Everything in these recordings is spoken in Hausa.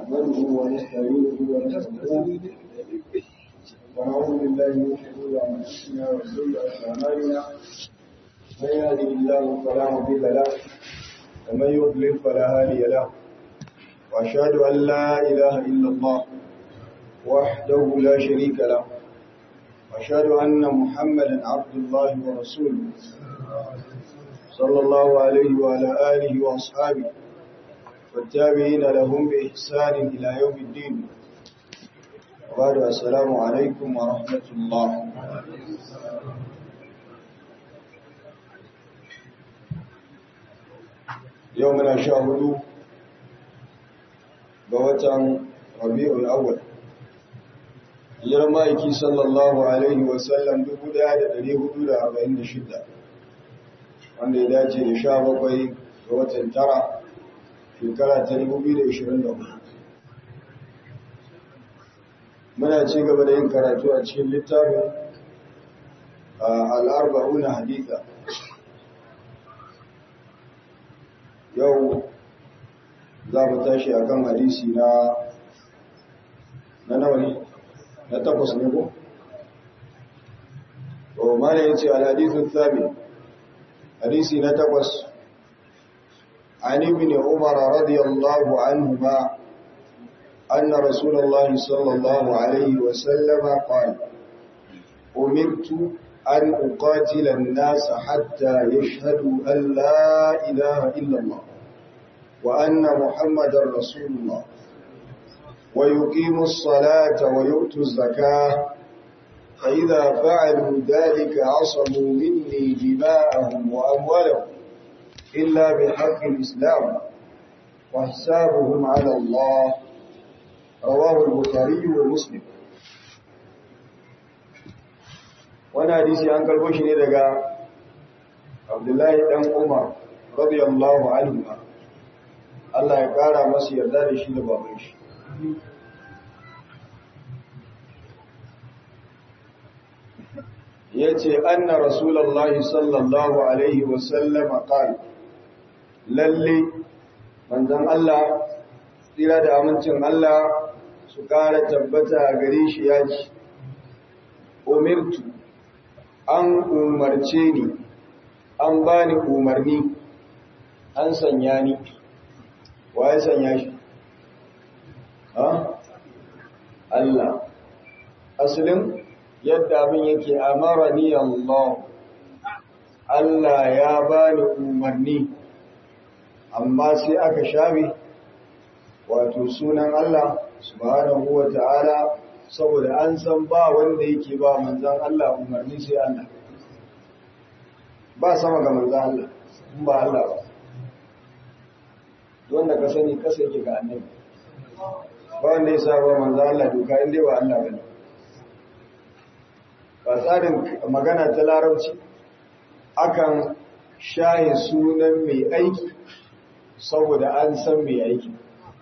نحمده ونستعينه ونستغفره ونعوذ بالله من شرور انفسنا وسيئات اعمالنا من يهده الله فلا مضل له ومن يضلل فلا هادي له واشهد ان لا اله الا الله وحده لا شريك له واشهد ان محمدا عبد الله ورسوله صلى الله عليه وعلى اله واصحابه والتابعين لهم بإحسان إلى يوم الدين وبعد السلام عليكم ورحمة الله يومنا شاهدوا بوتا ربيع الأول يرمائك صلى الله عليه وسلم دبدا يدري هدود أربعين شدة wanda ya dace da sha bakwai ga watan tara shekara ta 2024 muna ci gaba da yin karatu a cikin littafin al'arba'una haditha yau za mu tashi a kan hadisi na na nawa ne na takwas ne ko? o mana ya ce al'adisun sami hadisi na takwas عن ابن عمر رضي الله عنهما أن رسول الله صلى الله عليه وسلم قال أمرت أن أقاتل الناس حتى يشهدوا أن لا إله إلا الله وأن محمد رسول الله ويقيموا الصلاة ويؤتوا الزكاة فإذا فعلوا ذلك عصموا مني دماءهم وأموالهم إلا بحق الإسلام وحسابهم على الله رواه البخاري ومسلم wani hadisi an karbo shi ne daga abdullahi dan umar radiyallahu anhu Allah ya kara masa yarda da shi da baban shi yace anna rasulullahi sallallahu alaihi wasallam qala lalle manzon Allah tsira da amincin Allah su kara tabbata gare shi ya ci umirtu an umarce ni an bani umarni an sanya ni wa ya sanya shi ha Allah asalin yadda abin yake amara ni Allah Allah ya bani umarni amma sai aka shafe wato sunan Allah subhanahu wa ta'ala saboda an san ba wanda yake ba manzan Allah umarni sai Allah ba sama ga manzan Allah in ba Allah ba wanda ka sani kasa yake ga annabi ba wanda ya saba manzan Allah doka inda ba Allah bane ba tsarin magana ta larabci akan shaye sunan mai aiki saboda an san mai aiki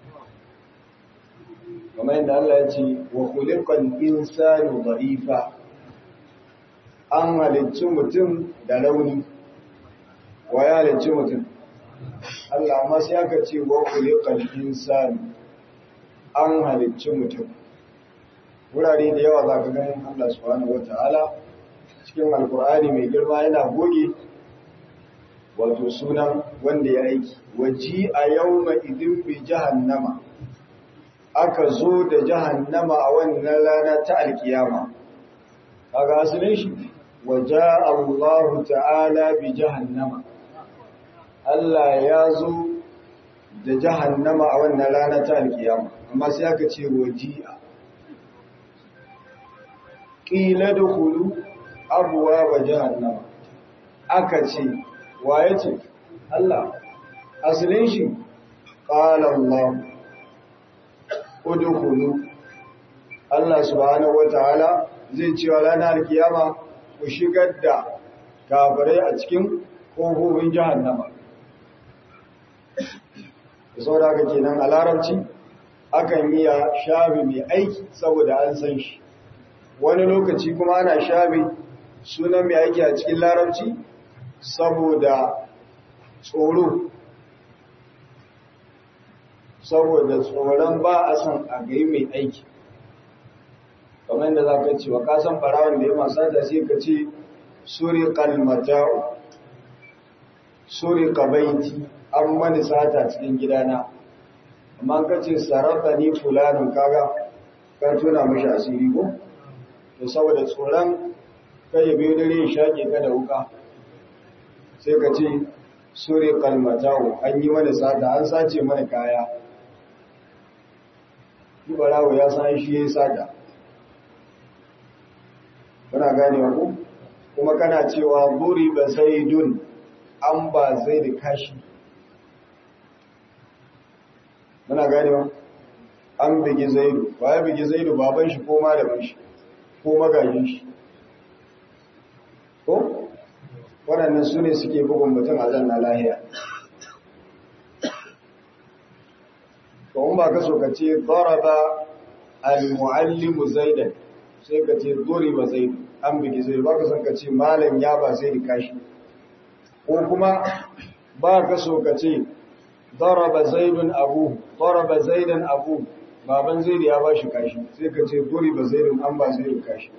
kamar yadda Allah ya ce wa khuliqal insanu dha'ifa an halicci mutum da rauni wa ya halicci mutum Allah amma sai aka ce wa khuliqal insanu an halicci mutum wurare da yawa za ka ganin Allah subhanahu wata'ala cikin alkur'ani mai girma yana goge wato sunan wanda ya aiki waji a yau ma idin bi jahannama aka zo da jahannama a wannan rana ta alkiyama kaga asalin shi waja Allah ta'ala bi jahannama Allah ya zo da jahannama a wannan rana ta alkiyama amma sai aka ce waji'a ƙila da hulu abuwa ba jahannama aka ce waye ce Allah asalin shi ƙala Allah udkhulu Allah subhanahu wataala zai ce wa ranar kiyama ku shigar da kafirai a cikin kofofin jahannama saboda haka kenan a larabci akan iya shafi mai aiki saboda an san shi wani lokaci kuma ana shafe sunan mai aiki a cikin larabci saboda tsoro saboda tsoron ba a son a gai mai aiki kamar yadda za ka ce wa kasan farawan da ya masu da sai ka ce suri kalmata'u suri kabaiti an mani sata cikin gidana amma ka ce sarrafa ni fulanin kaga ka tuna mashi asiri ko to saboda tsoron kai ya biyo dare shaƙe ka da wuka sai ka ce suri kalmata'u an yi mani sata an sace mani kaya barawo ya san shi ya yi sata kana gane ku kuma kana cewa buri ba zaidun an ba zai da kashi muna gane wa an bigi zaidu ba ya bigi zaidu baban shi ko malamin shi ko magajin shi ko waɗannan su ne suke bugun mutum a zanna lahiya ko ba ka so ka ce daraba al-muallimu zaidan sai ka ce duriba zaidu an bigi zaidu ba ka son ka ce malam ya ba zaidu kashi ko kuma ba ka so ka ce daraba zaidun abu daraba zaidan abu baban zaidu ya ba shi kashi sai ka ce duriba zaidun an ba zaidu kashi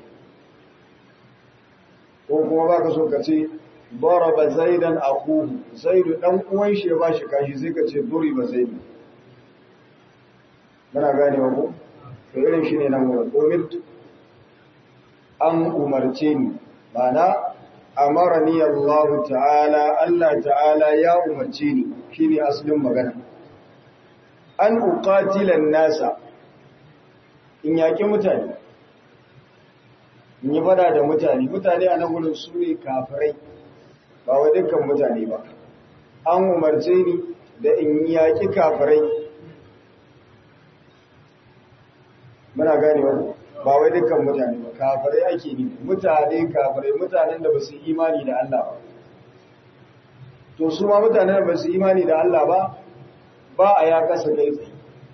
ko kuma ba ka so ka ce daraba zaidan akuhu zaidu dan uwan shi ya ba shi kashi sai ka ce duriba zaidu muna gane wa ku to irin shi ne nan wurin umirtu an umarce ni mana amarani Allah ta'ala Allah ta'ala ya umarce ni shine asalin magana an uqatila nasa in yaki mutane in yi fada da mutane mutane a nan wurin su ne kafirai ba wa dukkan mutane ba an umarce ni da in yaki kafirai muna gane wani ba wai dukkan mutane ba kafirai ake ne mutane kafirai mutanen da ba su imani da Allah ba to su ma mutanen da ba su imani da Allah ba ba a ya kasa kai tsaye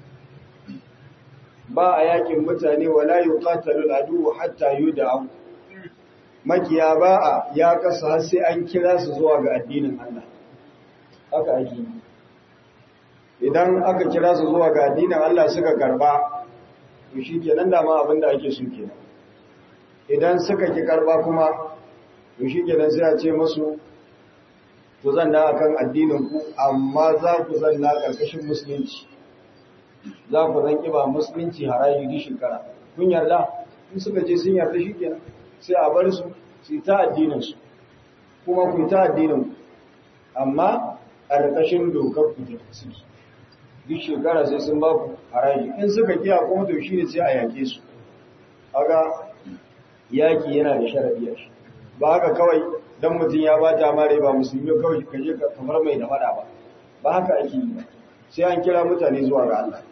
ba a yakin mutane wala yuqatalul adu hatta yud'a makiya ba a ya kasa har sai an kira su zuwa ga addinin Allah haka ake idan aka kira su zuwa ga addinin Allah suka karba to shi kenan dama abin da ake so kenan idan suka ki karba kuma to shi kenan sai a ce musu ku zanna akan addinin ku amma za ku zanna karkashin musulunci za ku zan kiba musulunci haraji di shekara kun yarda in suka je sun yarda shi kenan sai a bar su su ta addinin su kuma ku ta addinin ku amma a karkashin dokar ku da suke duk shekara sai sun ba ku haraji in suka kiya kuma to shi ne sai a yake su haka yaki yana da sharadi a shi ba haka kawai dan mutum ya ba ta mare ba musulmi kawai ka je kamar mai da fada ba ba haka ake yi ba sai an kira mutane zuwa ga Allah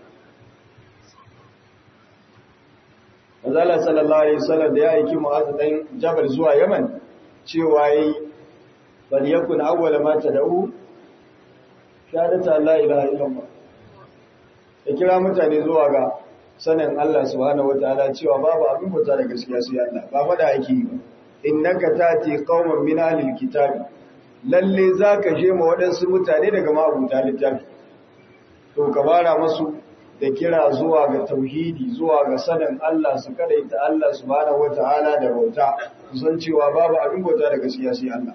Manzala sallallahu alaihi wasallam da ya aiki Mu'adh dan Jabal zuwa Yaman cewa yayi bal yakun awwala ma tad'u shahadatu la ilaha illallah ya kira mutane zuwa ga sanin Allah subhanahu wataala cewa babu abin bauta da gaskiya sai Allah ba fada yake yi innaka tati qauman min ahlil kitabi lalle zaka je ma waɗansu mutane daga mabuta littafi to ka bara musu da kira zuwa ga tauhidi zuwa ga sanin Allah su kadaita Allah subhanahu wataala da bauta su san cewa babu abin bauta da gaskiya sai Allah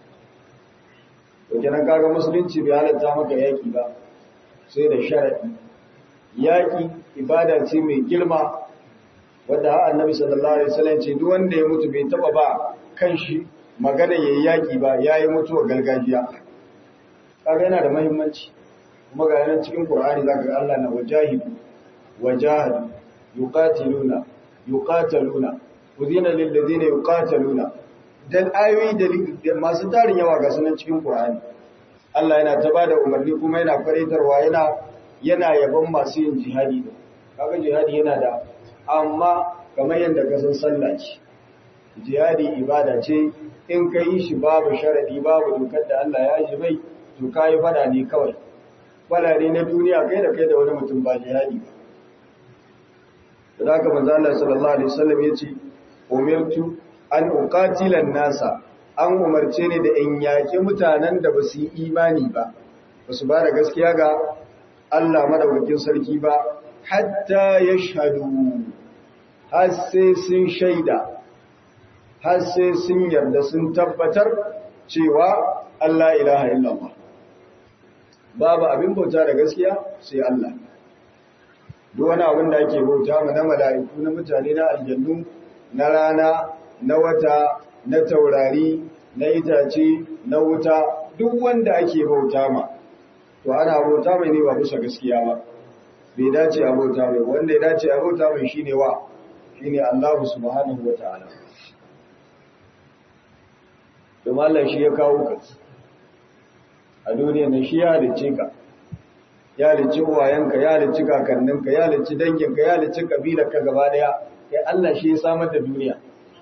to kenan kaga musulunci bai halatta maka yaki ba sai da sharadi yaƙi ibada ce mai girma wadda har annabi sallallahu alaihi wasallam ce duk wanda ya mutu bai taba ba kanshi magana yayi yaƙi ba yayi mutuwa gargajiya kaga yana da muhimmanci kuma ga yana cikin Qur'ani zaka ga Allah na wajahidu wajahadu yuqatiluna yuqataluna udina lil ladina yuqataluna dan ayoyi da masu tarin yawa ga sunan cikin Qur'ani Allah yana ta bada umarni kuma yana faraitarwa yana yana yaban masu yin jihadi da kaga jihadi yana da amma kamar yadda ka san sallah ce jihadi ibada ce in ka yi shi babu sharadi babu dokar da Allah ya ji mai to kai fada ne kawai fada ne na duniya kai da kai da wani mutum ba jihadi ba da haka manzo Allah sallallahu alaihi wasallam yace umirtu an uqatila nasa an umarce ni da in yaki mutanen da ba su yi imani ba ba su ba da gaskiya ga Allah madaukakin sarki ba hatta yashhadu har sai sun shaida har sai sun yarda sun tabbatar cewa Allah ilaha illallah babu abin bauta da gaskiya sai Allah duk wani abin da ake bauta ma na mala'iku na mutane na aljannu na rana na wata na taurari na itace na wuta duk wanda ake bauta ma to ana bauta mai ne ba bisa gaskiya ba bai dace a bauta mai wanda ya dace a bauta mai shine wa shine Allah subhanahu wataala domin Allah shi ya kawo ka a duniya nan shi ya halicce ka ya halicci uwayenka ya halicci kakanninka ya halicci danginka ya halicci kabilarka gaba daya kai Allah shi ya samar da duniya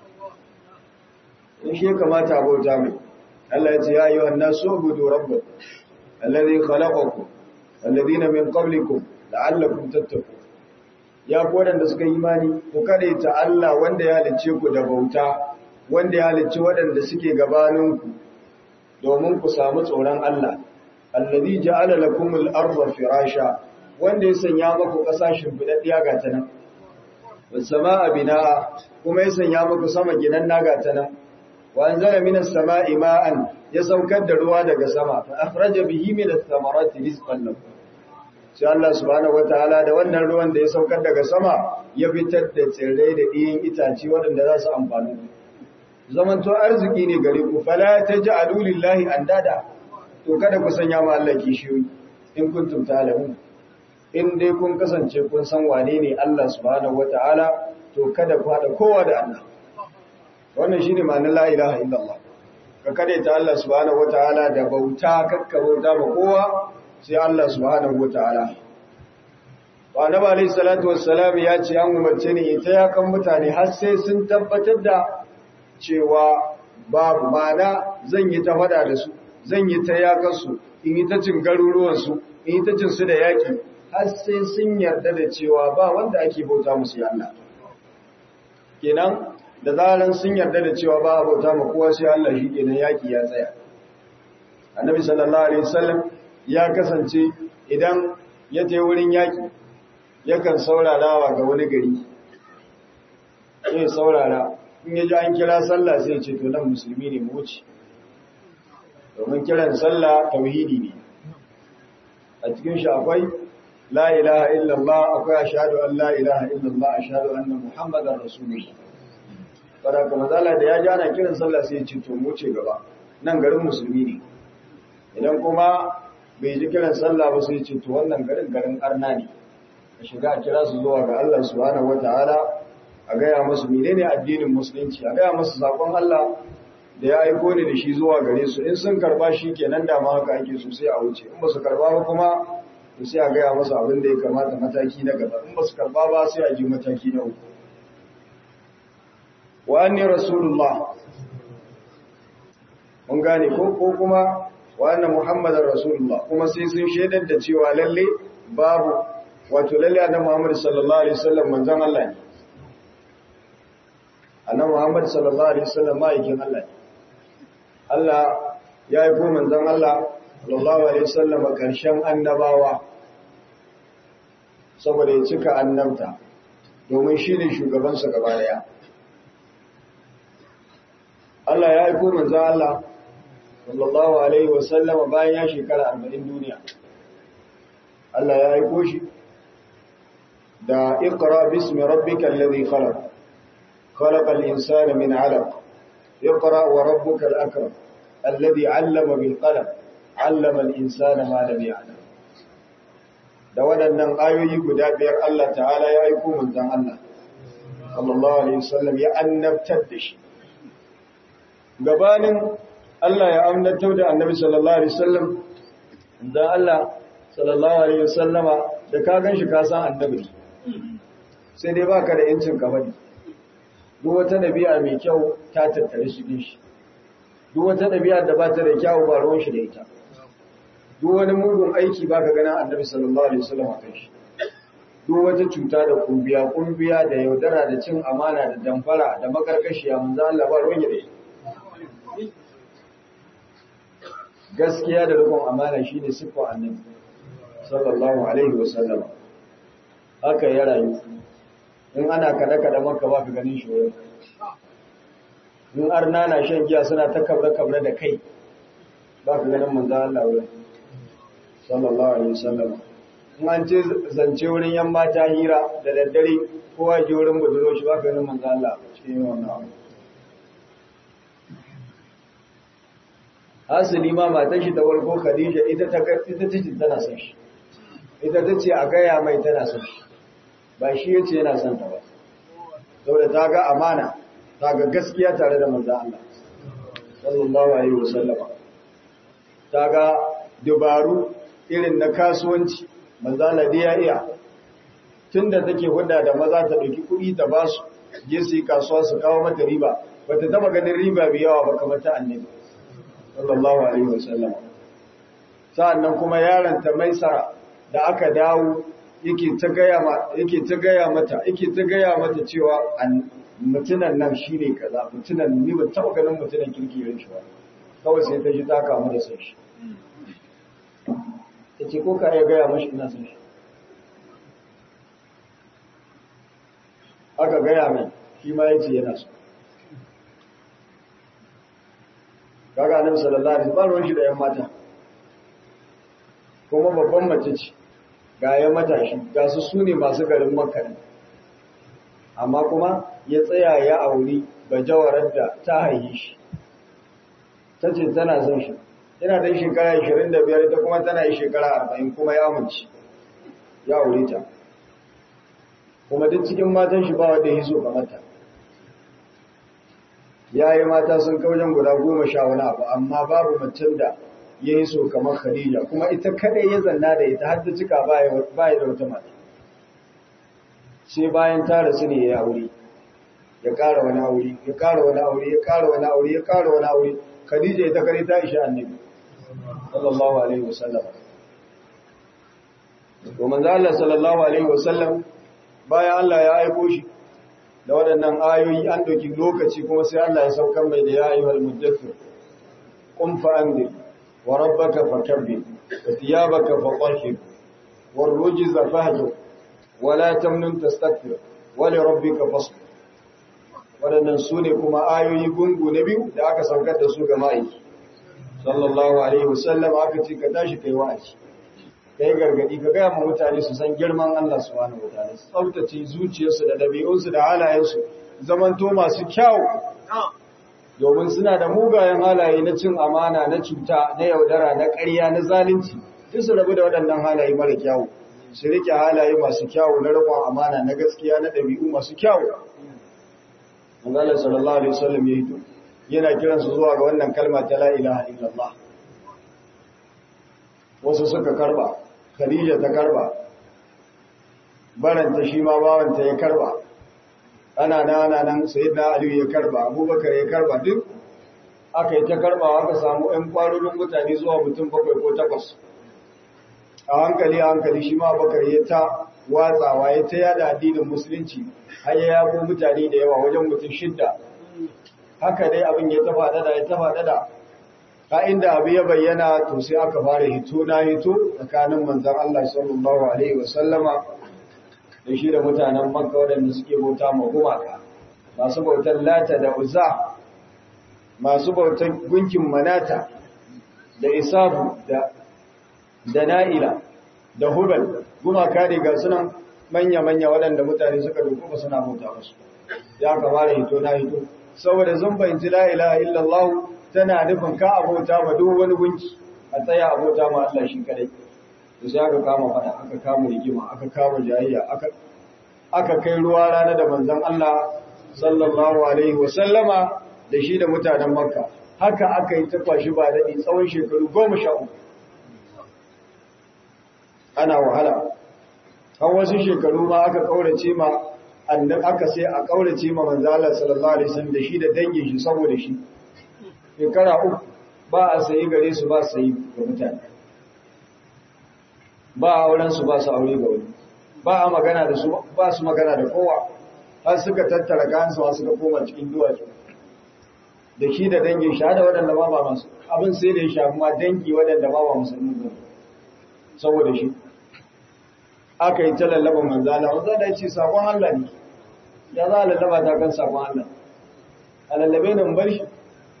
in shi ya kamata a bauta mai Allah ya ce ya yi wannan so gudu rabba alladhi khalaqakum alladhina min qablikum la'allakum tattaqun ya ku wadanda suka yi imani ku kade ta Allah wanda ya halicce ku da bauta wanda ya halicci waɗanda suke gabaninku domin ku samu tsoron Allah alladhi ja'ala lakum al-ardha firasha wanda ya sanya muku kasashin fidaddiya ga ta nan was samaa binaa kuma ya sanya muku sama gidan naga ta nan wa anzala minas samaa'i ma'an ya saukar da ruwa daga sama fa akhraja bihi min ath-thamarati rizqan lakum sai Allah subhanahu wataala da wannan ruwan da ya saukar daga sama ya fitar da tsirrai da ɗiyin itace waɗanda za su amfani zamanto arziki ne gare ku fala taj'alu lillahi andada to kada ku sanya ma Allah kishiyoyi in kuntum ta'lamun in dai kun kasance kun san wane ne Allah subhanahu wataala to kada ku hada kowa da Allah wannan shine ma'anar la ilaha illallah ka kada ta Allah subhanahu wataala da bauta kakka bauta ba kowa sai Allah subhanahu wataala wa annabi alayhi salatu wassalam ya ce an umarce ni ita ya kan mutane har sai sun tabbatar da cewa babu mana zan yi ta fada da su zan yi ta yakarsu in yi ta cin garuruwansu in yi ta cin su da yaƙi har sai sun yarda da cewa ba wanda ake bauta musu ya Allah kenan da zaran sun yarda da cewa ba a bauta ma kowa sai Allah shi kenan yaƙi ya tsaya annabi sallallahu alaihi wasallam ya kasance idan ya je wurin yaƙi yakan saurarawa ga wani gari sai saurara in ya ji an kira sallah sai ce to nan musulmi ne mu wuce domin kiran sallah tauhidi ne a cikin shi akwai la ilaha illallah akwai ashhadu an la ilaha illallah ashhadu anna muhammadar rasulullah fara kuma zalla da ya ji ana kiran sallah sai ce to mu wuce gaba nan garin musulmi ne idan kuma bai ji kiran sallah ba sai ce to wannan garin garin arna ne a shiga a kira su zuwa ga Allah subhanahu wataala a gaya masu menene addinin musulunci a gaya masu sakon Allah da ya aiko ni da shi zuwa gare su in sun karba shi kenan da ma haka ake so sai a wuce in ba su karba ba kuma to sai a gaya masu abin da ya kamata mataki na gaba in ba su karba ba sai a ji mataki na uku wa anni rasulullah mun gane ko ko kuma wa anna muhammadar rasulullah kuma sai sun shaidar da cewa lalle babu wato lalle annabi muhammad sallallahu alaihi wasallam manzon Allah ne annabi Muhammad sallallahu alaihi wasallam ma'aikin Allah ne Allah ya yi ko manzon Allah sallallahu alaihi wasallam karshen annabawa saboda ya cika annabta domin shi ne shugaban sa gaba daya Allah ya yi ko manzon Allah sallallahu alaihi wasallam bayan ya shekara 40 duniya Allah ya yi ko shi da iqra bismi rabbikal ladhi khalaq خلق الإنسان من علق اقرأ وربك الأكرم الذي علم بالقلم علم الإنسان ما لم يعلم da waɗannan ayoyi guda biyar Allah ta'ala ya aiko manzon Allah sallallahu alaihi wasallam ya annabtar da shi gabanin Allah ya annabtar da annabi sallallahu alaihi wasallam dan Allah sallallahu alaihi wasallama da ka ganshi ka san annabi sai dai baka da yancin ka faɗi duk wata ɗabi'a mai kyau ta tattare shi shi duk wata ɗabi'a da ba ta da kyau ba ruwan shi da ita duk wani mugun aiki ba ka gana annabi sallallahu alaihi wasallam a kan shi duk wata cuta da kumbiya kumbiya da yaudara da cin amana da damfara da makarkashiya manzo Allah ba ruwan da ita gaskiya da rikon amana shine siffar annabi sallallahu alaihi wasallam haka ya rayu in ana kada-kada maka ba ka ganin shi wurin in arna na shan giya suna ta kabre-kabre da kai ba ka ganin manzan Allah wurin sallallahu alaihi wasallam in an ce zance wurin yan mata hira da daddare kowa ji wurin buduro shi ba ka ganin manzan Allah cikin wannan abu hasali ma matan shi ta warko Khadija ita ta ita ce tana son shi ita ta ce a gaya mai tana son shi ba shi yace yana son ta ba saboda ta ga amana ta ga gaskiya tare da manzo Allah sallallahu alaihi wasallam ta ga dubaru irin na kasuwanci manzo Allah dai ya iya tunda take hudda da maza ta dauki kuɗi ta ba su je su yi kasuwa su kawo mata riba bata taba ganin riba bi yawa ba kamar ta annabi sallallahu alaihi wasallam sa'annan kuma yaron ta maisara da aka dawo yake ta gaya ma yake ta gaya mata yake ta gaya mata cewa mutunan nan shine kaza mutunan ni ba taba ganin mutunan kirki irin shi ba kawai sai ta ji ta kamu da son shi tace ko ka ya gaya mashi ina son shi aka gaya mai shi ma yace yana so kaga annabi sallallahu alaihi wasallam shi da yan mata kuma babban mace ce ga ya matashi ga su sune masu garin makka ne amma kuma ya tsaya ya auri bajawarar da ta haihi shi ta ce tana son shi yana da shekara 25 ita kuma tana yi shekara 40 kuma ya amince ya aure ta kuma duk cikin matan shi ba wanda ya so kamar ta ya yi mata sun kaujen guda goma sha wani abu amma babu macen da ya yi so kamar khadija kuma ita kadai ya zanna da ita har ta cika baya da wata mata sai bayan ta rasu ne ya aure ya ƙara wani aure ya ƙara wani aure ya ƙara wani aure ya ƙara wani aure khadija ita kare ta isha annabi sallallahu alaihi wasallam to manzo Allah sallallahu alaihi wasallam bayan Allah ya aiko shi da waɗannan ayoyi an ɗauki lokaci kuma sai Allah ya saukar mai da ya yi wal muddathir qum fa anzir wa rabbaka fakabbir wa thiyabaka fatahhir war rujza fahjur wa la tamnun tastakbir wa li rabbika fasbir waɗannan su ne kuma ayoyi gungu na biyu da aka saukar da su ga ma'aiki sallallahu alaihi wasallam aka ce ka tashi kai wa'azi kai gargadi ka gaya ma mutane su san girman Allah subhanahu wataala su tsaftace zuciyarsu da dabi'unsu da halayensu zamanto masu kyau domin suna da mugayen halaye na cin amana na cuta na yaudara na ƙarya na zalunci duk su rabu da waɗannan halaye mara kyau su rike halaye masu kyau na riƙon amana na gaskiya na ɗabi'u masu kyau Allah sallallahu alaihi wasallam ya hito yana kiransu zuwa ga wannan kalma ta la ilaha illallah wasu suka karba Khadija ta karba baranta shi ma bawanta ya karba ana nan ana nan sayyidina Ali ya karba Abubakar ya karba duk aka yi ta karba aka samu ɗan kwarorin mutane zuwa mutum bakwai ko takwas a hankali a hankali shi ma Abubakar ya ta watsawa ya ta yada addinin musulunci har ya yabo mutane da yawa wajen mutum shidda haka dai abin ya tafa dada ya tafa dada ka inda abu ya bayyana to sai aka fara hito na hito tsakanin manzan Allah sallallahu alaihi wasallama da shi da mutanen Makka waɗanda suke bauta ma gumaka masu bautar Lata da Uzza masu bautar gunkin Manata da Isafu da da Na'ila da Hubal gumaka ne ga sunan manya-manya waɗanda mutane suka ba suna bauta musu ya ka fara hito na hito saboda zan bayanci la ilaha illallah tana nufin ka abota ma duk wani gunki a tsaya abota ma Allah shi kadai to sai aka kama fada aka kama rigima aka kama jayayya aka aka kai ruwa rana da manzon Allah sallallahu alaihi wa sallama da shi da mutanen Makka haka aka yi ta kwashi ba dadi tsawon shekaru 13 ana wahala har wasu shekaru ma aka kaurace ma annabi aka sai a kaurace ma manzon Allah sallallahu alaihi wasallam da shi da dangin shi saboda shi shekara uku ba a sayi gare su ba sayi ga mutane ba a auren su ba su aure ga wani ba a magana da su ba su magana da kowa har suka tattara kansu ma suka koma cikin duwatsu da shi da dangin shi da waɗanda ba ba masu abin sai da ya shafi ma dangi waɗanda ba ba musulmi ba saboda shi aka yi ta lallaba manzala wanda da ce sakon Allah ne ya za a lallaba ta kan sakon Allah a lallabe nan bar shi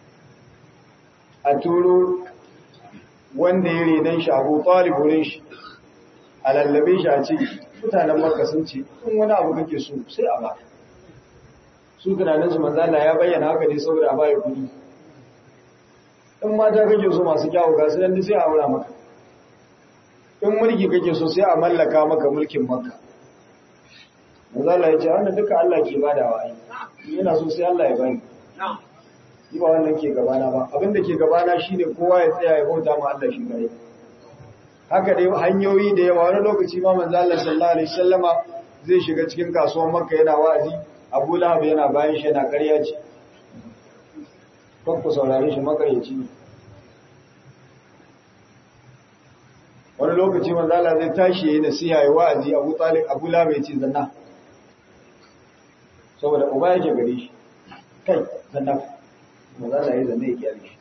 a turo wanda ya renon shi abu wurin shi a lallabe shi a ce mutanen maka sun ce in wani abu kake so sai a ba su tunanin su manzala ya bayyana haka ne saboda a baya kudi in mata kake so masu kyawu ga su yanzu sai a aura maka in mulki kake so sai a mallaka maka mulkin maka manzala ya ce wannan duka Allah ke badawa ai yana so sai Allah ya bani yi ba wannan ke gabana ba abinda ke gabana shine kowa ya tsaya ya bauta ma Allah shi gare haka dai hanyoyi da yawa wani lokaci ma manzo Allah sallallahu alaihi wasallama zai shiga cikin kasuwar Makka yana wa'azi Abu Lahab yana bayan shi yana ƙarya ce ku saurare shi makaryaci ne wani lokaci manzo Allah zai tashi yayin nasiha ya wa'azi Abu Talib Abu Lahab ya ce zanna saboda uba yake gare shi kai zanna manzo Allah ya zanne ya kyale shi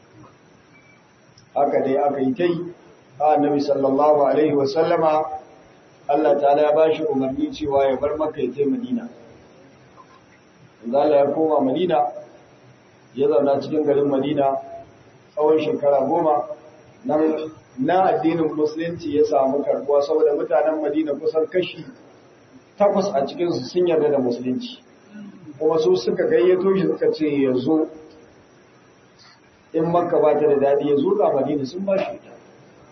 haka dai aka yi tai annabi sallallahu alaihi wa sallama Allah ta'ala ya bashi umarni cewa ya bar Makka ya je Madina Allah ya koma Madina ya zauna cikin garin Madina tsawon shekara goma nan na addinin musulunci ya samu karbuwa saboda mutanen Madina kusan kashi takwas a cikinsu sun yarda da musulunci kuma su suka gayyato shi suka ce ya zo in makka ba ta da daɗi ya zo ga Madina sun ba shi ta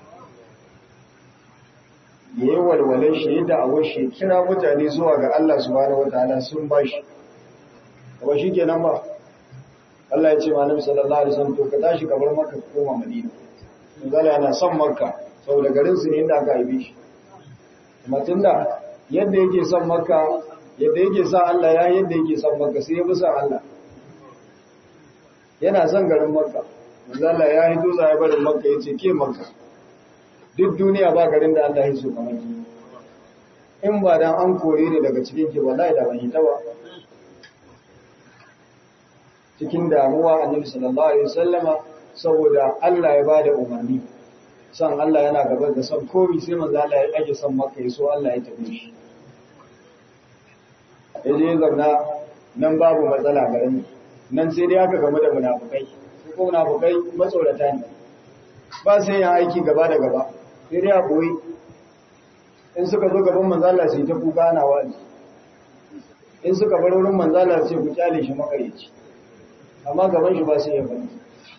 ya yi walwalar shaida a washe kira mutane zuwa ga Allah subhanahu wataala sun ba shi kuma shi kenan ba Allah ya ce ma Nabi sallallahu alaihi wasallam to ka tashi ka bar Makka ka koma Madina Manzala yana son Makka saboda garin su ne inda aka haife shi kuma tunda yadda yake son Makka yadda yake son Allah ya yadda yake son Makka sai ya bi son Allah yana son garin Makka Manzala ya hito za ya barin Makka yace ke Makka duk duniya ba garin da Allah ya so kamar ki in ba dan an kore ni daga cikin ki wallahi da ban yi ta ba cikin damuwa annabi sallallahu alaihi wasallama saboda Allah ya bada umarni san Allah yana gaba da san komai sai manzo Allah ya ake san maka yaso Allah ya tafi shi yaje zauna nan babu matsala garin nan sai dai aka game da munafukai su ko munafukai matsorata ne ba sai yin aiki gaba da gaba sai dai a koyi in suka zo gaban manzo Allah sai ta kuka ana wani in suka bar wurin manzo Allah sai ku kyale shi makarici amma gaban shi ba su yi bane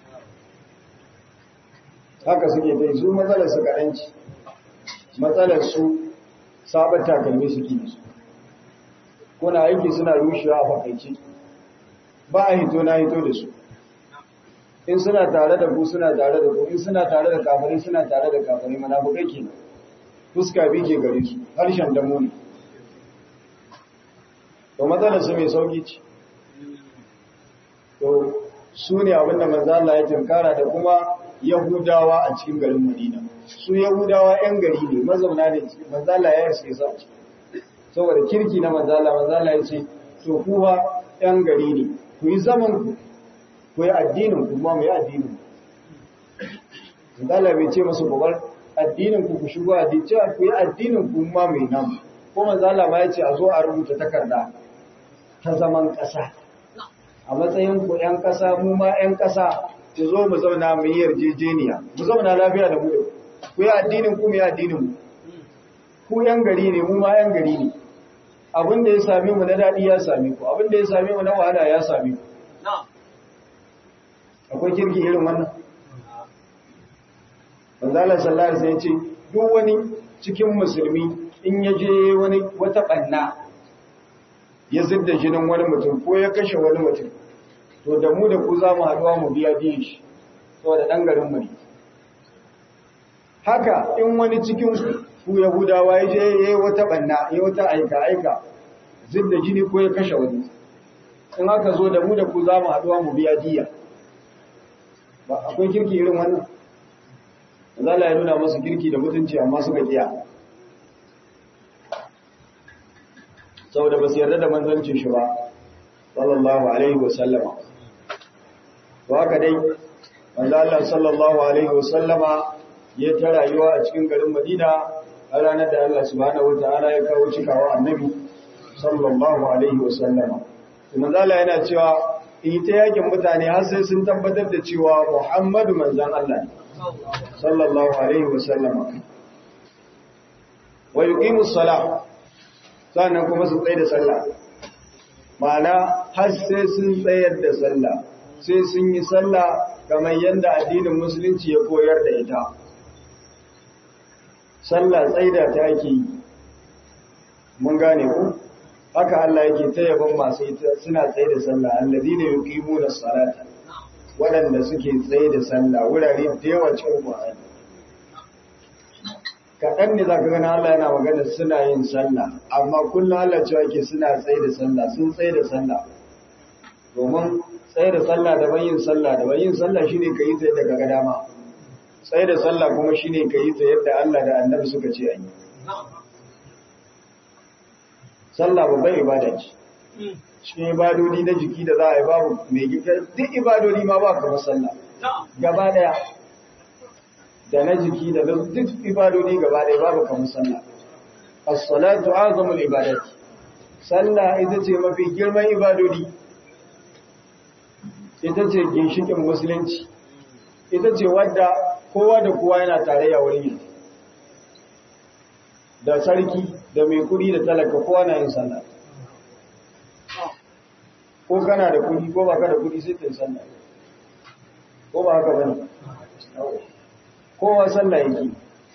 haka suke dai su matsalar su karanci matsalar su sabon takalmi suke da su kuna aiki suna rushewa a fakaici ba a hito na hito da su in suna tare da ku suna tare da ku in suna tare da kafare suna tare da kafare munafukai kenan fuska bi ke gare su harshen damo ne to matsalar su mai sauki ce to su ne abinda manzo Allah ya tunkara da kuma Yahudawa a cikin garin Madina su Yahudawa ƴan gari ne mazauna ne manzo Allah ya yarsa su saboda kirki na manzo Allah manzo Allah ya ce to kuwa ƴan gari ne ku yi zaman ku ku yi addinin ku kuma mu yi addinin ku manzo Allah bai ce musu ku bar addinin ku ku shigo addini cewa ku yi addinin ku kuma mai nan ko manzo Allah ma ya ce a zo a rubuta takarda ta zaman ƙasa a matsayin ku ‘yan ƙasa mu ma ‘yan ƙasa ku zo mu zauna mu yi yarjejeniya mu zauna lafiya da mu ku yi addinin ku mu yi addinin mu ku ‘yan gari ne mu ma ‘yan gari ne abin da ya sami mu na daɗi ya sami ku abin da ya sami mu na wahala ya sami ku akwai kirki irin wannan manzala sallallahu alaihi wasallam ce duk wani cikin musulmi in ya je wani wata ɓanna ya zidda jinin wani mutum ko ya kashe wani mutum to da mu da ku za mu haɗuwa mu biya biyan shi saboda ɗan garin mu ne haka in wani cikin ku yahudawa ya je ya yi wata ɓanna ya wata aika aika zidda jini ko ya kashe wani in haka zo da mu da ku za mu haɗuwa mu biya diya ba akwai kirki irin wannan zala ya nuna masu kirki da mutunci amma suka kiya saboda ba su yarda da manzancin shi ba sallallahu alaihi wasallama to haka dai manzo Allah sallallahu alaihi wasallama ya ta rayuwa a cikin garin Madina a ranar da Allah subhanahu wataala ya kawo cikawa annabi sallallahu alaihi wasallama kuma zala yana cewa in ta yakin mutane har sai sun tabbatar da cewa Muhammadu manzan Allah ne sallallahu alaihi wasallama wa yuqimu salah sannan kuma su tsaye da sallah ma'ana har sai sun tsayar da sallah sai sun yi sallah kamar yadda addinin musulunci ya koyar da ita sallah tsaida ta ake yi mun gane ku haka Allah yake ta yaban masu ita suna tsaye da sallah alladina yuqimuna salata waɗanda suke tsaye da sallah wurare da yawa cikin Qur'ani kaɗan ne zaka gana Allah yana magana suna yin sallah amma kullum Allah cewa yake suna tsaye da sallah sun tsaye da sallah domin tsaye da sallah da bayin sallah da bayin sallah shine kai ta daga ga dama tsaye da sallah kuma shine kai ta yadda Allah da Annabi suka ce ayi sallah babbar ibada ce cikin ibadodi na jiki da za a yi babu mai gida duk ibadodi ma ba kamar sallah gaba daya da na jiki da duk ibadodi gaba daya babu kamar sallah as-salatu azamul ibadati sallah ita ce mafi girman ibadodi ita ce ginshikin musulunci ita ce wadda kowa da kowa yana tarayya wurin yin da sarki da mai kudi da talaka kowa na yin sallah ko kana da kudi ko baka da kudi sai kai sallah ko ba haka bane kowa sallah yake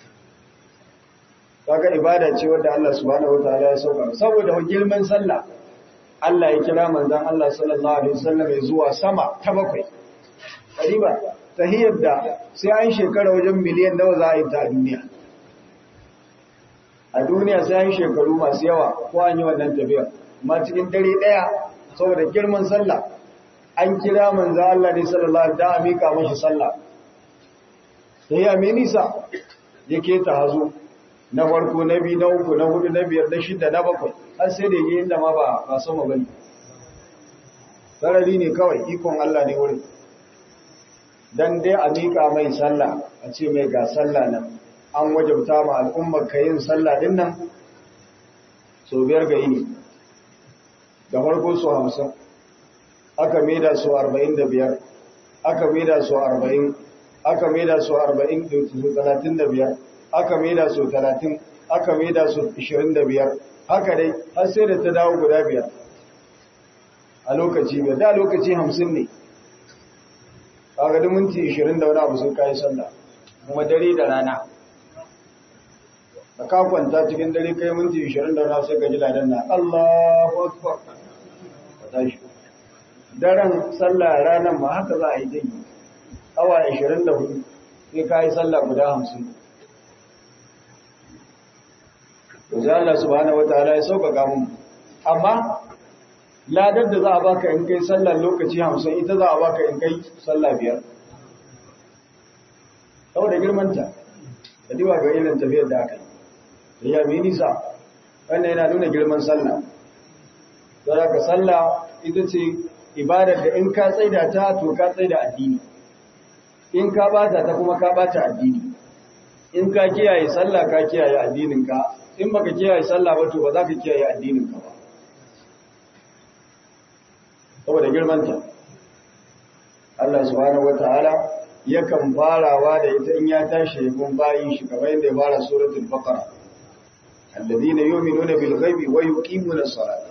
kaga ibada ce wadda Allah subhanahu wataala ya sauka saboda girman sallah Allah ya kira manzon Allah sallallahu alaihi wasallam ya zuwa sama ta bakwai kariba tahiyar da sai an shekara wajen miliyan nawa za a yi ta duniya a duniya sai an shekaru masu yawa ko an yi wannan tafiya amma cikin dare daya saboda girman sallah an kira manzo Allah ne sallallahu alaihi wasallam da mika mashi sallah sai ya mai nisa yake ta hazo na farko na biyu na uku na hudu na biyar na shida na bakwai har sai da yake inda ma ba ba sama bane sarari ne kawai ikon Allah ne wurin dan dai a mika mai sallah a ce mai ga sallah nan an wajabta ma al'ummar ka yin sallah din nan so biyar ga yini da farko so hamsin aka maida so arba'in da biyar aka maida so arba'in aka maida so arba'in da talatin da biyar aka maida so talatin aka maida so ishirin da biyar haka dai har sai da ta dawo guda biyar a lokaci biyar da lokaci hamsin ne kaga da minti ishirin da wani abu sun kayi sallah kuma dare da rana da ka kwanta cikin dare kai minti 20 da rana sai ka ji ladan na Allahu akbar ka tashi daren sallah ranan ma haka za a yi dai awa 24 sai ka yi sallah guda 50 to sai Allah subhanahu wataala ya sauƙaƙa mu amma ladar da za a baka in kai sallar lokaci 50 ita za a baka in kai sallah biyar saboda girmanta da diwa ga irin tafiyar da aka yi ya bi nisa wannan yana nuna girman sallah don haka sallah ita ce ibadar da in ka tsaida ta to ka tsaida addini in ka bata ta kuma ka bata addini in ka kiyaye sallah ka kiyaye addininka in baka kiyaye sallah ba to ba za ka kiyaye addininka ba saboda girmanta Allah subhanahu wataala yakan farawa da ita in ya tashi kun bayin shi kamar yadda ya fara suratul baqara الذين يؤمنون بالغيب ويقيمون الصلاة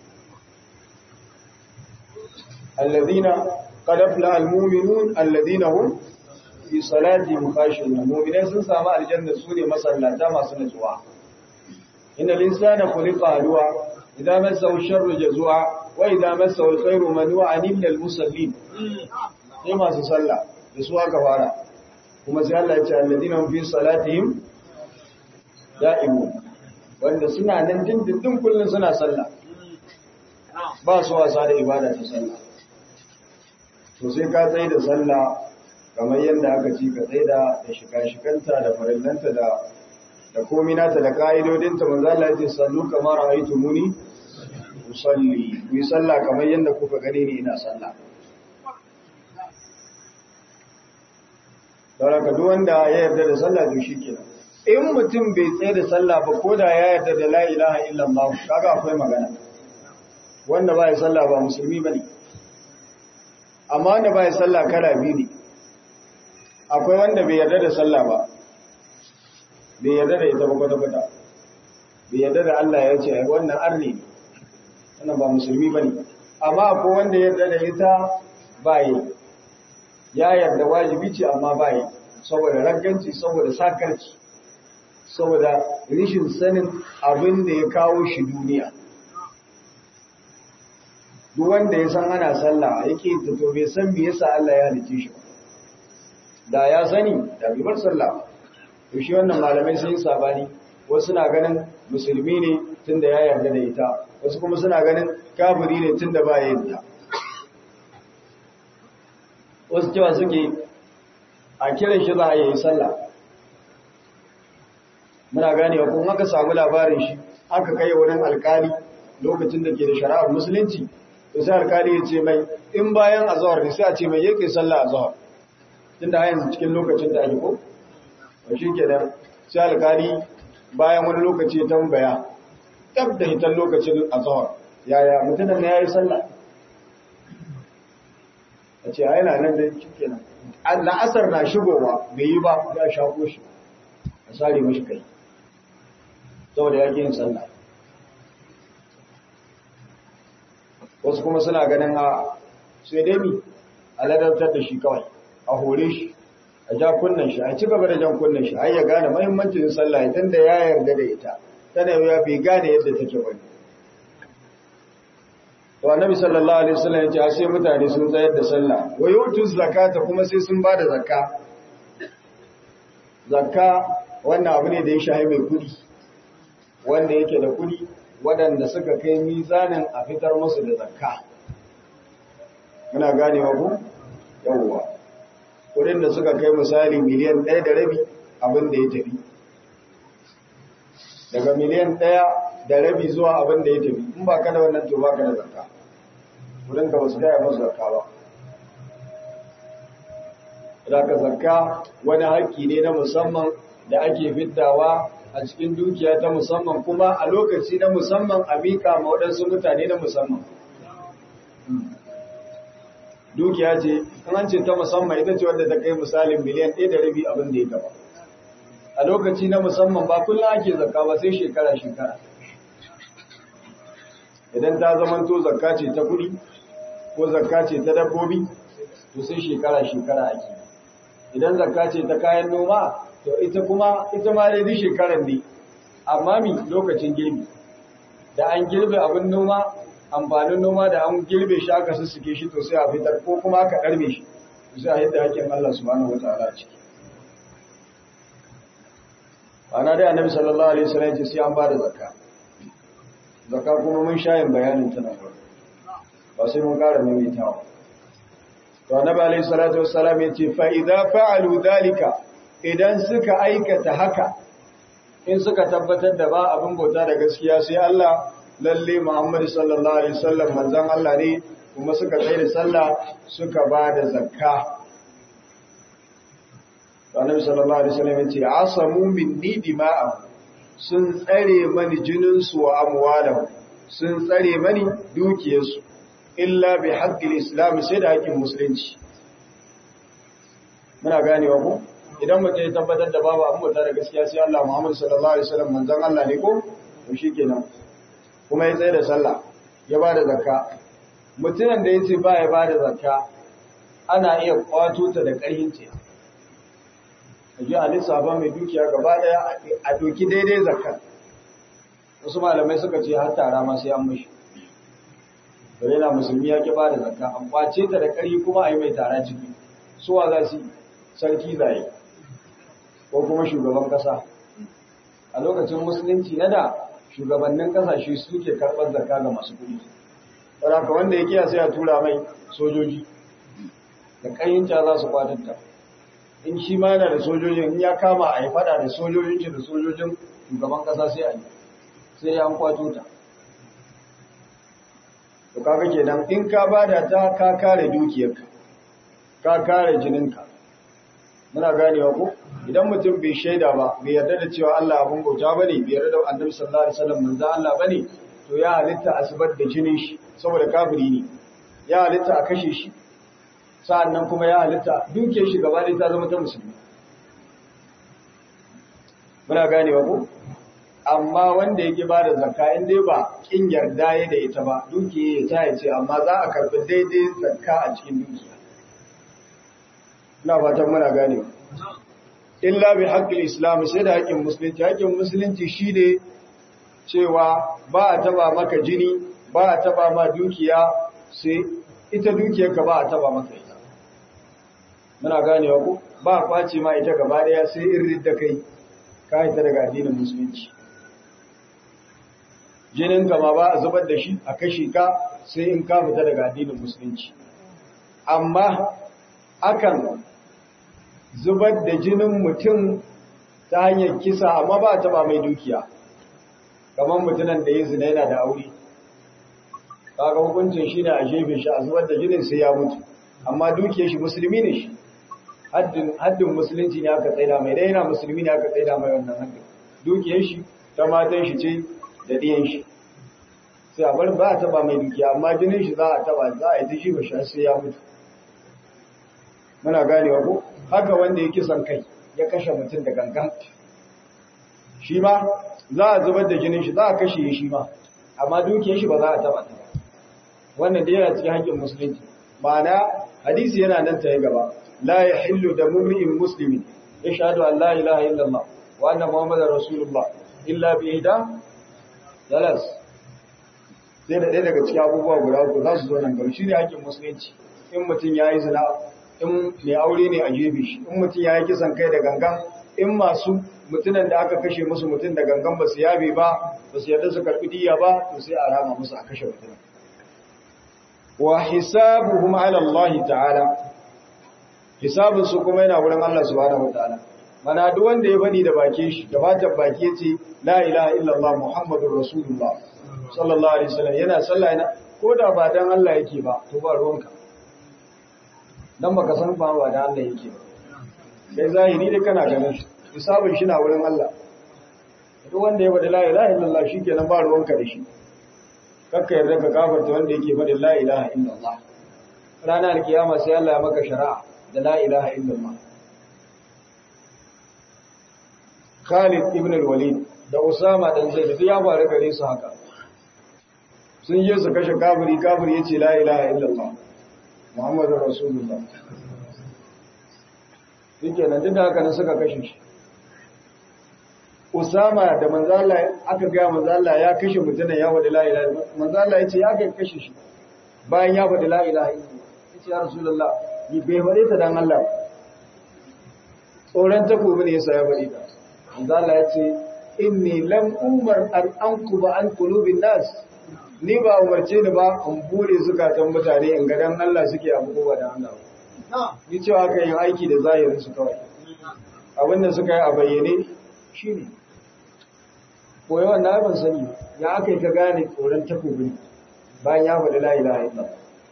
الذين قد أفلح المؤمنون الذين هم في صلاتهم خاشعون المؤمنين sun samu aljanna sune masallata masu nutsuwa inna al-insana khuliqa halwa idza massahu sharru jazua wa idza massahu al-khairu manu'an illa al-musallin sai masu sallah da su aka fara kuma sai Allah ya ce alladina hum fi salatihim da'imun wanda suna nan dindindin kullum suna sallah ba su wasa da ibada ta sallah to sai ka tsaye da sallah kamar yadda aka ci ka tsaye da da shika-shikanta da farillanta da da kominata da ka'idodinta manzo Allah ya ce sallu kamar ra'aytumuni usalli ku yi sallah kamar yadda kuka gani ni ina sallah Saboda duk wanda ya yarda da sallah to shikenan in mutum bai tsaye da sallah ba ko da ya yarda da la ilaha illallah kaga akwai magana wanda ba ya sallah ba musulmi ba ne amma wanda ba ya sallah kala biyu ne akwai wanda bai yarda da sallah ba bai yarda da ita ba kwata-kwata bai yarda da Allah ya ce wannan arni ne wannan ba musulmi ba ne amma akwai wanda yarda da ita ba yi ya yarda wajibi ce amma ba yi saboda ragganci saboda sakarci saboda rishin sanin abin da ya kawo shi duniya duk wanda ya san ana sallah yake ta to bai san me yasa Allah ya halice shi da ya sani da bai bar sallah to shi wannan malamai sun yi sabani wasu na ganin musulmi ne tunda ya yarda da ita wasu kuma suna ganin kafiri ne tunda ba ya yarda wasu cewa suke a kiran shi za a yi sallah muna ganewa kuma aka samu labarin shi aka kai wurin alkali lokacin da ke da shari'ar musulunci to sai alkali ya ce mai in bayan azhar ne sai a ce mai yake sallah azhar tunda a yanzu cikin lokacin da ake ko to shikenan sai alkali bayan wani lokaci ya tambaya tab da hitan lokacin azhar yaya mutumin ne yayi sallah a ce a yana nan da shikenan la'asar na shigowa bai yi ba ya shako shi a sare mashi kai saboda ya yin sallah wasu kuma suna ganin a sai dai mi a ladantar da shi kawai a hore shi a ja kunnen shi a ci gaba da jan kunnen shi har ya gane mahimmancin sallah idan da ya yarda da ita tana ya bai gane yadda take ba to annabi sallallahu alaihi wasallam ya ce sai mutane sun tsayar da sallah wa yutu zakata kuma sai sun bada zakka zakka wannan abu ne da ya shahi mai kudi wanda yake da kudi waɗanda suka kai mizanin a fitar musu da zakka muna ganewa ku yawwa kudin da suka kai misali miliyan ɗaya da rabi abin da ya tafi daga miliyan ɗaya da rabi zuwa abin da ya tafi in ba ka da wannan to ba ka da zakka kudin ka ba su gaya masu zakka ba Zaka zakka wani haƙƙi ne na musamman da ake fiddawa a cikin dukiya ta musamman kuma a lokaci na musamman a miƙa ma waɗansu mutane na musamman. Dukiya ce, an ce ta musamman ita ce wadda ta kai misalin miliyan ɗaya da rabi abin da ya gaba. A lokaci na musamman ba kullum ake zakka ba sai shekara-shekara. Idan ta zamanto zakka ce ta kuɗi ko zakka ce ta dabbobi, to sai shekara-shekara ake. Idan zakka ce ta kayan noma, to ita kuma ita ma dai shekarar ne amma mi lokacin girbi da an girbe abin noma amfanin noma da an girbe shi aka sussuke shi to sai a fitar ko kuma aka karbe shi to sai a yadda hakkin Allah subhanahu wataala ciki ana dai annabi sallallahu alaihi wasallam ce sai an bada zakka zakka kuma mun shayin bayanin ta nan ba sai mun ƙara maimaitawa to annabi alaihi salatu wassalam ya ce fa idza fa'alu dhalika idan suka aikata haka in suka tabbatar da ba abin bauta da gaskiya sai Allah lalle Muhammad sallallahu alaihi wasallam manzon Allah ne kuma suka tsaye da sallah suka ba da zakka Annabi sallallahu alaihi wasallam yace asamu minni dima'ahum sun tsare mani jinin su wa amwalahum sun tsare mani dukiyarsu illa bi haqqil islam sai da haƙƙin musulunci muna ganewa ko idan mutum ya tabbatar da babu abin bauta da gaskiya sai Allah Muhammad sallallahu alaihi wasallam manzon Allah ne ko to shikenan kuma ya tsaye da sallah ya ba da zakka mutumin da yace ba ya ba da zakka ana iya kwato ta da ƙarfin ce aje a lissafa mai dukiya gaba daya a doki daidai zakka wasu malamai suka ce har tara ma sai an mishi bare na musulmi ya ki ba da zakka an kwace ta da ƙarfi kuma a yi mai tara ciki suwa za su sarki zai ko kuma shugaban kasa a lokacin musulunci na da shugabannin kasashe suke karɓar zakka ga masu kuɗi saboda wanda ya kiya sai a tura mai sojoji da ƙayyinta za su kwatatta in shi ma yana da sojojin in ya kama a yi fada da sojojin shi da sojojin shugaban kasa sai a yi sai ya an kwato ta to kaga kenan in ka bada ta ka kare dukiyarka ka kare jininka muna ganewa ko idan mutum bai shaida ba bai yarda da cewa Allah abun bauta bane bai yarda da Annabi sallallahu alaihi wasallam manzo Allah bane to ya halitta asibar da jinin shi saboda kafiri ne ya halitta a kashe shi sa'annan kuma ya halitta duke shi gaba ɗaya ta zama ta musulmi muna ganewa ko amma wanda yake ba da zakka in dai ba kin yarda ya da ita ba dukiya ya ta yace amma za a karbi daidai zakka a cikin dukiya ina fatan muna ganewa illa bi haqqil islam sai da haƙƙin musulunci haƙƙin musulunci shine cewa ba a taba maka jini ba a taba ma dukiya sai ita dukiyarka ba a taba maka ita muna ganewa ko ba a kwace ma ita gaba daya sai in ridda kai ka ita daga addinin musulunci jinin ma ba a zubar da shi a kashe ka sai in ka fita daga addinin musulunci amma akan zubar da jinin mutum ta hanyar kisa amma ba a taba mai dukiya kamar mutumin da ya zina yana da aure kaga hukuncin shi ne a jefe shi a zubar da jinin sai ya mutu amma dukiyar shi musulmi ne shi haddin musulunci ne aka tsaida mai dai yana musulmi ne aka tsaida mai wannan haddin dukiyar shi ta matan shi ce da ɗiyan shi sai a bar ba a taba mai dukiya amma jinin shi za a taba za a yi ta shi ba shi sai ya mutu muna ganewa ko haka wanda ya kisan kai ya kashe mutum da gangan shi ma za a zubar da jinin shi za a kashe shi ma amma dukiyar shi ba za a taba ta wannan da yana cikin haƙƙin musulunci ma'ana hadisi yana nan ta yi gaba la yahillu da mumri'in muslimin yashhadu an la ilaha illallah wa anna muhammadar rasulullah illa bi ihda dalas sai da ɗaya daga cikin abubuwa guda uku za su zo nan gaba shine haƙƙin musulunci in mutum ya yi zina in mai aure ne a jebe shi in mutum ya yi kisan kai da gangan in masu mutunan da aka kashe musu mutum da gangan ba su yabe ba ba su yarda su karɓi diya ba to sai a rama musu a kashe mutum wa hisabuhum ala Allah ta'ala hisabun su kuma yana wurin Allah subhanahu wataala mana duk wanda ya bani da bakin shi da batan baki yace la ilaha illallah muhammadur rasulullah sallallahu alaihi wasallam yana sallah yana ko da ba dan Allah yake ba to ba ruwanka dan baka san ba ba dan Allah yake ba sai zahiri dai kana ganin shi hisabun shi na wurin Allah duk wanda ya bada la ilaha illallah shikenan ba ruwanka da shi kakka yarda ka kafarta wanda yake faɗin la ilaha illallah ranar kiyama sai Allah ya maka shari'a da la ilaha illallah Khalid ibn al-Walid da Usama dan Zaid duk ya faru gare su haka sun yi su kashe kafiri kafiri yace la ilaha illallah Muhammadur Rasulullah yake nan duk da haka ne suka kashe shi Usama da manzala aka ga manzala ya kashe mutumin ya faɗi la ilaha illallah manzala yace ya ga kashe shi bayan ya faɗi la ilaha illallah yace ya rasulullah ni bai faɗe ta dan Allah tsoron takobi ne yasa ya faɗi ta manzala yace inni lam umar an ankuba an qulubin nas ni ba umarce ni ba in bude zukatan mutane in ga dan Allah suke abu ko ba dan Allah ni cewa kan yin aiki da zahirin su kawai abinda suka yi a bayyane shine koyi wannan ban sani ya aka yi ka gane tsoron takobi bayan ya faɗi la ilaha illa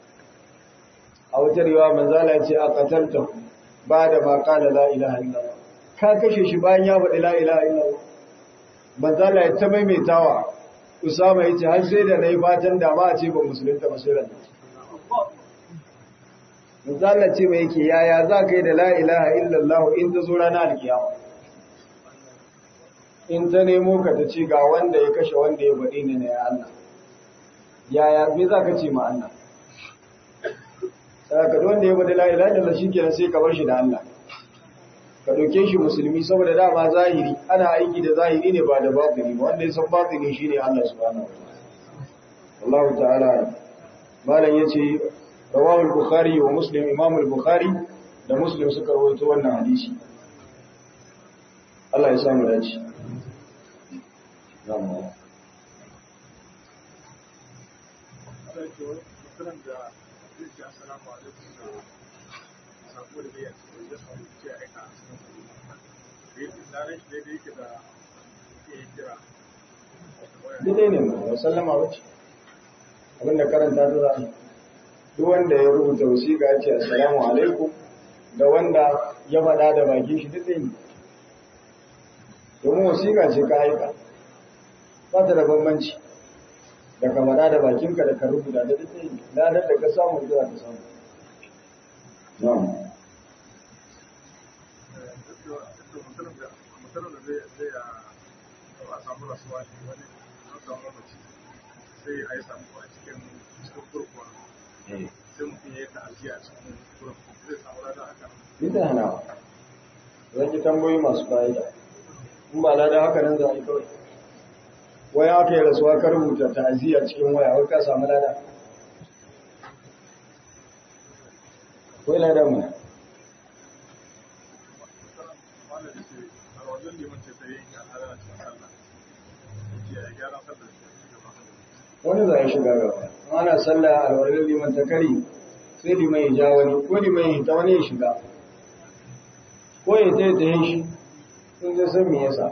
a wata riwa manzala ya ce a qatalta ba da ma qala la ilaha illa ka kashe shi bayan ya faɗi la ilaha illa manzala ya ta maimaitawa usama ya ce har sai da nayi fatan da ma a ce ba musulunta ba sai ran manzala ce mai yake yaya za ka yi da la ilaha illallah in ta zo ranar alkiyama in ta nemo ka ta ce ga wanda ya kashe wanda ya baɗi ne na ya Allah yaya me za ka ce ma Allah ka wanda ya baɗi la'ila da shi kenan sai ka bar shi da Allah ka ɗauke shi musulmi saboda dama zahiri ana aiki da zahiri ne ba da batini ba wanda ya san batini shi ne Allah subhanahu wa Allah ta'ala malam ya ce rawahu al-bukhari wa muslim imam al-bukhari da muslim suka rawaito wannan hadisi Allah ya samu dace Zama. Dide ne ba sallama wace, abinda karanta ta za duk wanda ya rubuta wasiƙa ce assalamu alaikum da wanda ya faɗa da bakin shi duk ne domin wasiƙa ce ka aika ba ta da bambanci da ka faɗa da bakinka da ka rubuta da duk yi ladar da ka samu zuwa ka samu na'am mutum da zai zai a samu rasuwa ne wani an samu mamaci sai a yi samu a cikin cikin kurkuwa sai mutum ya yi ta'aziyya a cikin kurkuwa zai samu rada haka Ita hana zan yi tambayi masu fa'ida in ba lada haka nan za a yi kawai waya aka yi rasuwa ka rubuta ta'aziyya cikin waya wai ka samu lada akwai lada mana wanda da ke a wajen liman ce ta yi al'ada a cikin sallah ya ce a gyara sallar shi a gaba wani za a shiga gaba in ana sallah a alwarin liman ta kari sai liman ya ja wani ko liman ya ta wani ya shiga ko ya ta ta yin shi sun zai san me yasa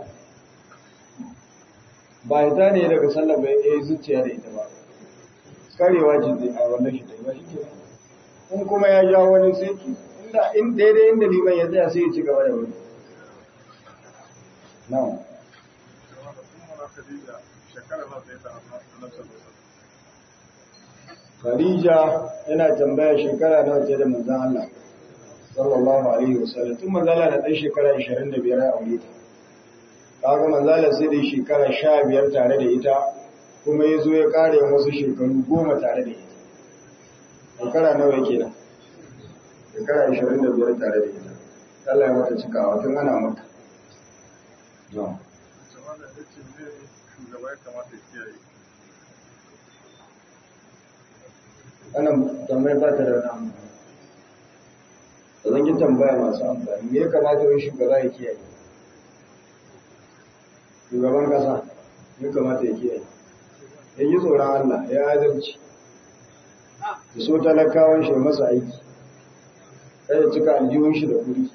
ba ya ta ne daga sallah bai ya yi zuciya da ita ba karewa ce zai a wannan shi ta yi ba shi ke in kuma ya ja wani sai ki inda in daidai inda liman ya tsaya sai ya ci gaba da wani na'am kuma da kuma na Khadija shekara za ta yi ta annabi sallallahu alaihi Khadija yana tambaya shekara nawa ce da manzon Allah sallallahu alaihi wasallam tun manzon Allah da dan shekara 25 a aure ta kaga manzon Allah sai da shekara 15 tare da ita kuma yazo ya kare wasu shekaru 10 tare da ita shekara nawa yake da shekara 25 tare da ita Allah ya mata cikawa tun ana maka na'am wasallam da yace ne shugaba ya kamata ya kiyaye wannan tambayar ba ta da wani amfani da zan yi tambaya masu amfani me ya kamata wani shugaba ya kiyaye shugaban kasa ya kamata ya kiyaye ya yi tsoron Allah ya adalci ya so talakawan shi masa aiki kai ya cika aljihun shi da kuri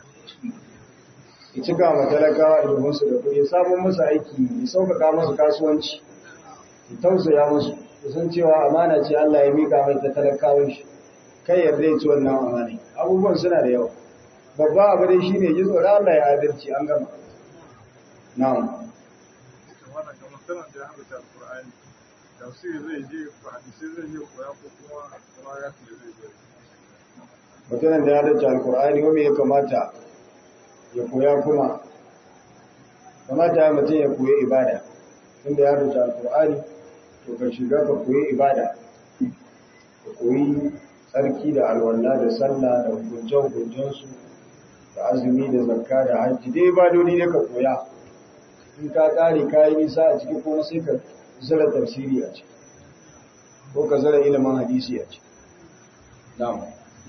ya cika ma talakawa aljihunsu da kuri ya samun masa aiki ya sauƙaƙa masu kasuwanci ya tausaya musu san cewa amana ce Allah ya mika mai ta talakawan shi kai yarda ya ci wannan amana abubuwan suna da yawa babba abu dai shine ji tsoron Allah ya adalci an gama na'am wannan kamar sanar da ya haɗa alƙur'ani tafsiri zai je ko hadisi zai je koya ko kuma kuma ya ce zai je mutumin da ya dace alkur'ani wanda ya kamata ya koya kuma kamata ya mutum ya koyi ibada inda ya dace alkur'ani to ka shiga ka koyi ibada ka koyi tsarki da alwala da sallah da hukunce-hukuncensu da azumi da zakka da hajji dai ibadodi ne ka koya in ka kare ka yi nisa a ciki kuma sai ka zara tafsiri a ciki ko ka zara ilimin hadisi a ciki na'am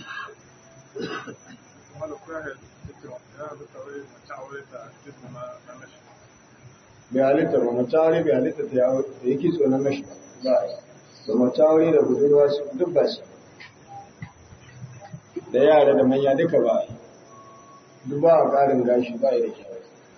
kuma da koya ya ce ya haɗa tare mace aure da jismu na na nashi bai halitta ba mace aure bai halitta ta yawo da yake tsoron mashi ba a yi da mace aure da budurwa su duk ba su da yara da manya duka ba a yi duk ba a ƙarin gashi ba yi da kyau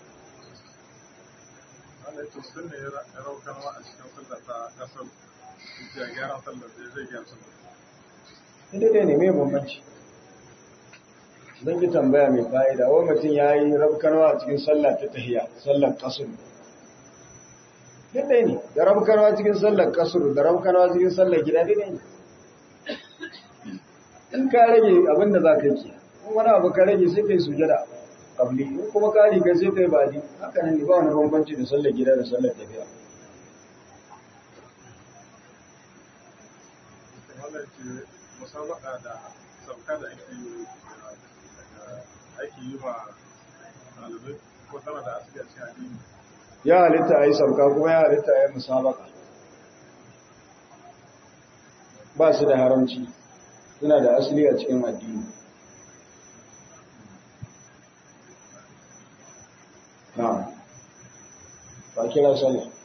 Allah ya ce sun ne ya raukanwa a cikin sallar ta kasar ya gyara sallar zai zai gyara sallar ita dai ne mai bambanci zan ki tambaya mai fa'ida wani mutum ya yi rabkarwa a cikin sallah ta tahiya sallar kasur duk dai ne da rabkarwa cikin sallar kasur da rabkarwa cikin sallar gida dai ne in ka rage abin da za ka yi in wani abu ka rage sai ka yi sujada kabli in kuma ka riga sai ka yi badi haka nan ne ba wani bambanci da sallar gida da sallar tafiya Allah ya ce musabaka da sauka da ake yi ake yi wa ɗalibai ko tana da asali a cikin addini ya halitta a yi sauka kuma ya halitta a yi musabaka ba su da haramci suna da asali a cikin addini na ba kira sallah